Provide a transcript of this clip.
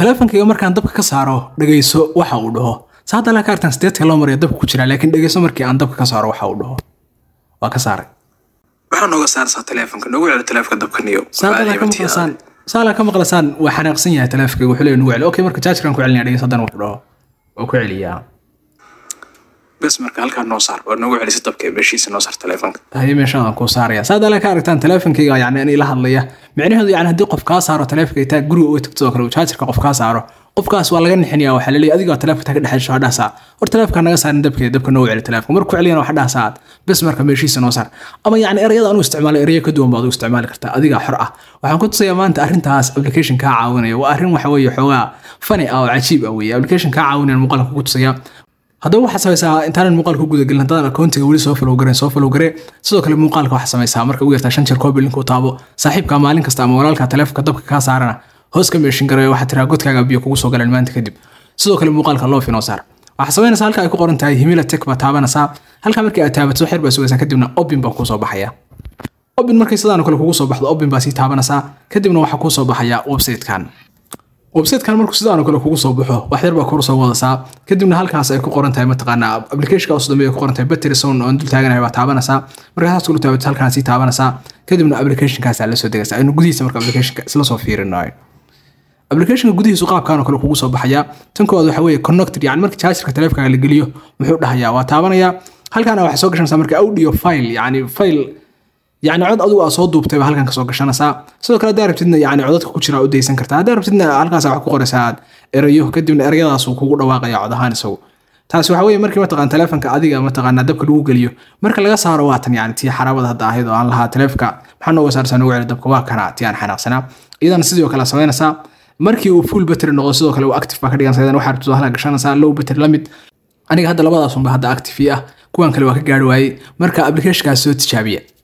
taleefankayga markaan dabka ka saaro dhegayso waxa uu dhaho saada la ka artaan sideedka loo mariya dabka ku jira laakiin dhegayso markii aan dabka ka saaro waxa uu dhaho waa ka saaray waxaa nooga saarsaa taleefonka noogu celi taleefonka dabka niyo saala ka maqlasaan saala ka maqlasaan waa xanaaqsan yahay taleefankayga wuxuu leeyahay nugu celi okay marka jaajarkan ku celinaya dhegayso haddana wuxuu dhaho waa ku celiyaa bes marka halkaa noo saar waa noogu celisa dabka ee meeshiisa noo saar taleefonka haye meeshaan aan kuu saaraya saad alle ka aragtaan taleefankayga yani in ila hadlaya micnaheedu yani haddii qof kaa saaro taleefanka taa guriga uga tagto oo kale uu jaajarka qof kaa saaro qofkaas waa laga nixinaya waxaa laleeyahay adiga taleefanka taa ka dhexeysho hadhaasaa hor taleefanka naga saarin dabka dabka noo celi taleefanka markuu celiyana waxa dhaasaa aad bes marka meeshiisa noo saar ama yani erayada anu isticmaalay erayo ka duwan baad u isticmaali kartaa adiga xor ah waxaan ku tusayaa maanta arrintaas application kaa caawinaya waa arrin waxa weeye xoogaa fani ah oo cajiib ah weeye application kaa caawinaya muuqaalka ku tusaya haddaba waxaad samaysaa intaanan muuqaalka guda gelin haddaadan akoontiga weli soo follow gareen soo follow garee sidoo kale muuqaalka waxaad samaysaa marka ugu yartaa shan jeer koobi linku taabo saaxiibka maalin kasta ama walaalka taleefonka dabka kaa saarana hoos ka meeshin gareeyo waxaad tiraa godkaaga biyo kugu soo galeen maanta kadib sidoo kale muuqaalka loo finoo saar waxaad samaynaysaa halka ay ku qoran tahay himila tech baa taabanaysaa halka markii aad taabato xeer baa sugaysaa kadibna obin baa kuu soo baxaya obin markay sidaan kale kugu soo baxdo obin baa sii taabanaysaa kadibna waxaa kuu soo baxaya websitekan websitekan markuu sidaan kale kugu soo baxo wax yar baa kor soo wadasaa kadibna halkaas ay ku qoran tahay mataqaanaa applicationka usu dambeeya ku qoran tahay battery sound oo dul taaganahay baa taabanaysaa markaa saas kula taabato halkaan sii taabanaysaa kadibna applicationkaas la soo degaysaa aynu gudihiisa marka applicationka isla soo fiirinayo applicationka gudihiisu qaabkan oo kale kugu soo baxaya tan koowaad waxa weeye connected yani marka chargerka taleefankaaga la geliyo muxuu dhahayaa waa taabanaya halkaana waxaa soo gashanaysaa marka audio file yani file yani cod adigu aa soo duubtay baa halkan kasoo gashanaysaa sidoo kale haddaa rabtidna yani codadka ku jira u daysan kartaa haddaa rabtidna halkaas wax ku qoraysaa aad erayo kadibna erayadaasuu kugu dhawaaqaya cod ahaan isagu taasi waxa weeye markii mataqaan taleefanka adiga mataqaanaa dabka lagu geliyo marka laga saaro waatan yani tii xaraabada hadda ahayd oo aan lahaa taleefanka maxaa nooga saarsaa noogu celi dabka waa kana tii aan xanaaqsanaa iyadana sidoo kale samaynaysaa markii uu full battery noqdo sidoo kale uu active baa ka dhiganaysaa idan waxaa rabtid halkaa gashanaysaa low battery la mid aniga hadda labadaasunba hadda active ah kuwan kale waa ka gaari waayey marka applicationkaas soo tijaabiya